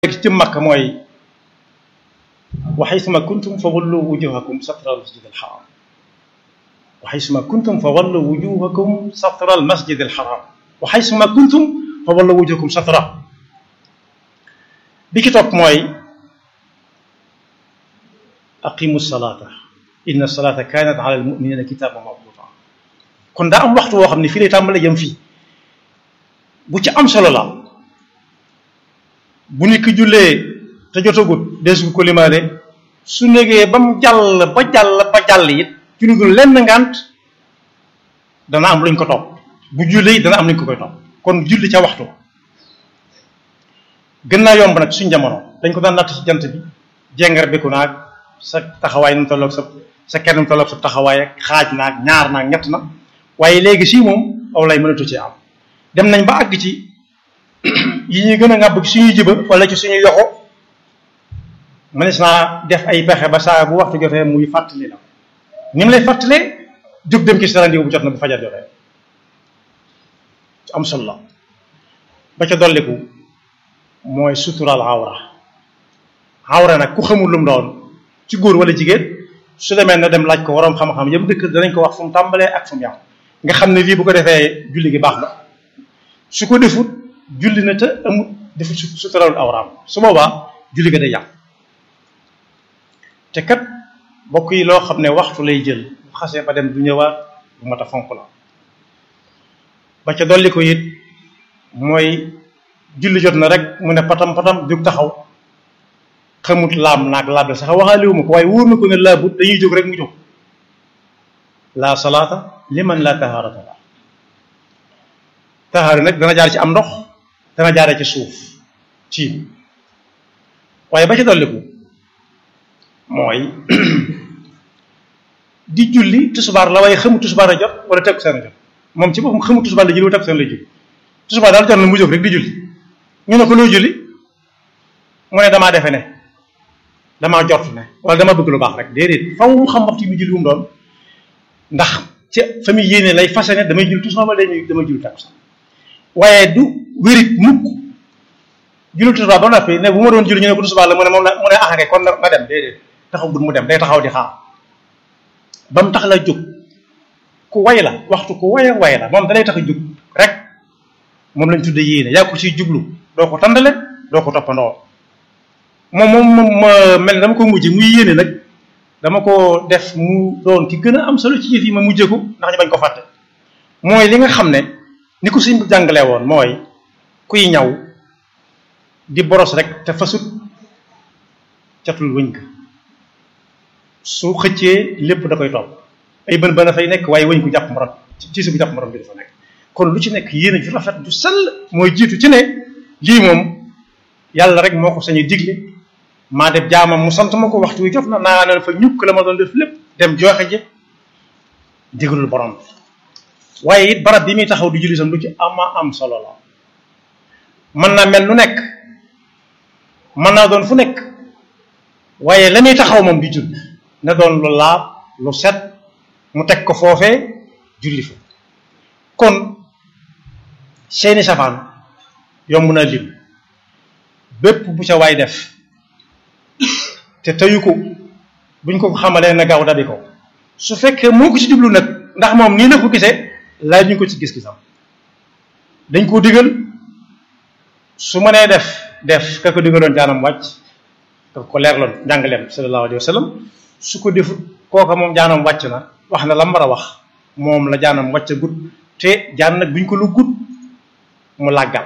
ci makka mooy wa xaysuma kuntum fa wallu wujuhakum satra al masjid al haram wa xaysuma kuntum fa wallu wujuhakum satra al masjid al haram wa xaysuma kuntum fa wallu wujuhakum satra bi ki topp mooy aqimu salata inna salata kanat ala al muminina kitaban mawquta kon daa am waxtu woo xam ne fii lay tàmbale jëm fii bu ci am solo la bu nit ki jullee te jotagut deesu ko limaale su négee ba mu jàll ba jàll ba jàll it ci lu dul lenn ngant dana am luñ ko topp bu jullee it dana am luñ ko koy topp kon julli ca waxtu gën naa yomb nag suñ jamono dañ ko daan natt ci jant bi jengar beku naag sa taxawaay nu mu tolloog sa sa kenn nu mu tolloog sa taxawaay ak xaaj naag ñaar naag ñett na waaye léegi sii moom aw lay mënatu ci am dem nañ ba àgg ci yi ñuy gën a ŋàbb ci suñuy jiba wala ci suñuy yoxo mënees naa def ay pexe ba saa bu waxtu jotee muy fàttali la ni mu lay fàttalee jóg dem ci sa rendez-vous bu jot na bu fajar jotee am solo la ba ca dolliku mooy suturaal awra awra nag ku xamul lu mu doon ci góor wala jigéen su demee na dem laaj ko waroom xam-xam yëpp dëkk danañ ko wax fu mu tàmbalee ak fu mu yàqu nga xam ne lii bu ko defee julli gi baax na su ko defut julli na te amut defut suturaalul awraam su boobaa julli ga day yàqu te kat bokk yi loo xam ne waxtu lay jël bu xasee ba dem du ñëwaat bu mat a fonk la ba ca dolli ko it mooy julli jot na rek mu ne patam patam jóg taxaw xamut laam naag laab la sax waxaaliwu ma ko waaye wóor na ko ne laabut dañuy jóg rek mu jóg la salaata liman la taharata la tahaara nag dana jaar ci am ndox dana jaaree ci suuf ci waaye ba ca dolliku mooy di julli tusubaar la waaye xamu tusubaar a jot wala tegu seen a jot moom ci boppam xamu tusubaar la julli wala tegu seen la julli tusubaar daal jot na mu jóg rek di julli ñu ne ko loo julli mu ne damaa defe ne damaa jort ne wala dama bëgg lu baax rek déedéet faw mu xam waxtu mu julli wu mu doon ndax ca fa muy yéene lay fase ne damay julli tusubaar wala damay julli tegu seen waaye du wérit mukk julli tusubaar ba noppi ne bu ma doon julli ñu ne ko tusubaar la mu ne moom la mu ne axake kon na dem déedéet taxaw bu mu dem day taxaw di xaar ba mu tax la jóg ku way la waxtu ku way way la moom dalay tax a jóg rek moom lañ tudde yéene yaa ko ciy jublu doo ko tàndale doo ko toppandoo moom moom moom mel ne dama ko mujje muy yéene nag dama ko def mu doon ki gën a am solo ci yëf yi ma mujje ko ndax ñu bañ ko fàtte mooy li nga xam ne ni ko suñ jàngalee woon mooy kuy ñaw di boros rek te fasut catul wëñ ka su xëccee lépp da koy topp ay bën bën a fay nekk waaye wëñ ko jàpp morom ci su bu jàpp morom bi dafa nekk kon lu ci nekk yéen a ju rafet ju sell mooy jiitu ci ne lii moom yàlla rek moo ko sañu digle maa def jaamam mu sant ma ko waxtu wi jot na naa ne fa ñukk la ma doon def lépp dem joxe ji digalul borom bi waaye it barab bi muy taxaw di julli sam lu ci ama am solo la mën naa mel lu nekk mën naa doon fu nekk waaye la muy taxaw moom di julli na doon lu laab lu set mu teg ko foofee julli fa kon seeni safaan yomb na lim bépp bu ca waay def te teyu ko buñ ko xamalee na gaaw dabi ko su fekkee moo ko ci jublu nag ndax moom nii la ko gisee laaj ñu ko ci gis-gisam dañ koo digal su mënee def def ka ko digaloon jaanam wàcc ka ko leerloon njàngaleem sallallahu alayhi wa sallam su ko defut kooka moom jaanam wàcc na wax na la mu war a wax moom la jaanam wàcc gut te jaan nag buñ ko lu gut mu làggal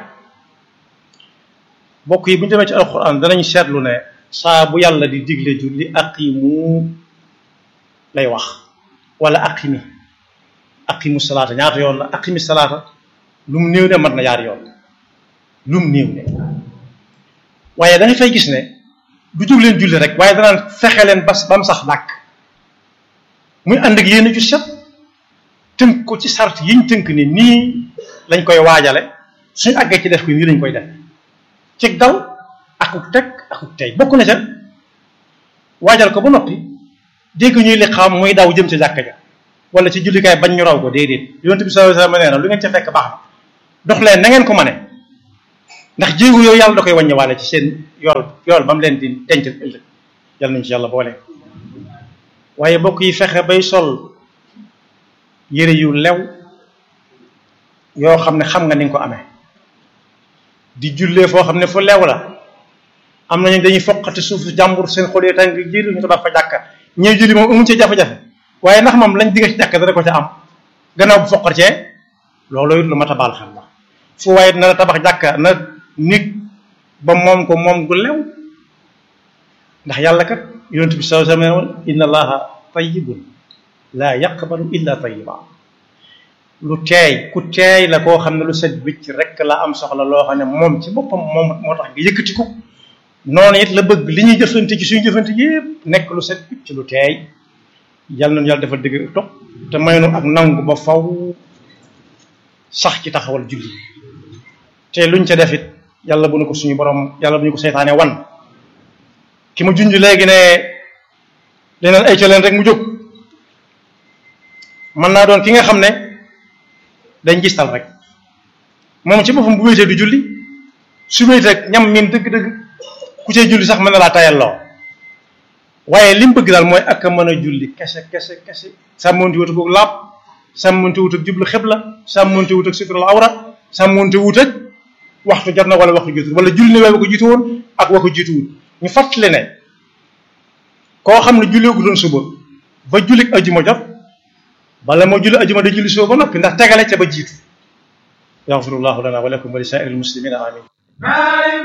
bokk yi bu ñu demee ci alquran danañ seetlu ne saa bu yàlla di digle julli aqimu lay wax wala aqimi aqimu salaata ñaata yoon la aqimi salaata lu mu néew ne mat na yaar yoon lu mu néew ne waaye da nga fay gis ne du jóg leen julli rek waaye danaan fexe leen bas ba mu sax dàkk muy ànd ak yéen ju set tënk ko ci sart yiñ tënk ni nii lañ koy waajale suñ àggee ci def ko nii lañ koy def ci dal akuk teg akuk tey bokk na ca waajal ko ba noppi dégg ñuy li xam muy daw jëm ca jàkka ja wala ci jullikaay bañ ñu raw ko déedéet yonent bi sallallahu alayhi wasallam nee na lu ngeen ca fekk baax na dox leen na ngeen ko mane ndax jéego yooyu yàlla da koy wàññiwaale ci seen yool yool ba mu leen di dencal ëllëg yàlla nañu ci yàlla boole waaye bokk yi fexe bay sol yére yu lew yoo xam ne xam nga ni nga ko amee di jullee foo xam ne fu lew la am nañu dañuy foqati suuf jàmbur seen xol yi tàng jiir ñu tabax fa jàkka ñëw julli moom amuñ ci jafe-jafe waaye ndax moom lañ digga ci jàkka dana ko ca am gannaaw bu foqat cee loolu it lu mat a baal xel la fu waaye na la tabax jàkka na nit ba moom ko moom gu lew ndax yàlla kat yonent bi sallallahu alayhi wa sallam inna allaha tayyibun laa yaqbalu illa tayyiba lu teey ku teey la koo xam ne lu set wicc rek la am soxla loo xam ne moom ci boppam moom moo tax nga yëkkati ko noonu it la bëgg li ñuy jëflante ci suñu jëflante yépp nekk lu set wicc lu teey yal nañu yàlla dafa dëgg topp te may nu ak nangu ba faw sax ci taxawal julli te luñ ca def it yàlla bu nu ko suñu borom yàlla bu ñu ko seytaane wan ki ma junj léegi ne leneen ay ca leen rek mu jóg mën naa doon ki nga xam ne dañ gistal rek moom ci boppam bu wéetee du julli su wéetee ñam min dëgg-dëgg ku cee julli sax mën na laa tayal loo waaye li mu bëgg daal mooy ak a mën a julli kese kese kese sàmmonti wut ak laab sàmmonti wut ak jublu xibla sàmmonti wut ak sutural awra sàmmonti wut ak waxtu jot na wala waxtu jiitu wala julli ne waaye wa ko jiitu woon ak wa ko jiitu wut ñu fàttali ne koo xam ne jullee gu doon suba ba julli ajuma jot bala moo julli ajuma da julli suba ba noppi ndax tegale ca ba jiitu yaxfirullahu lana wa lakum wa li saa'iril muslimina amin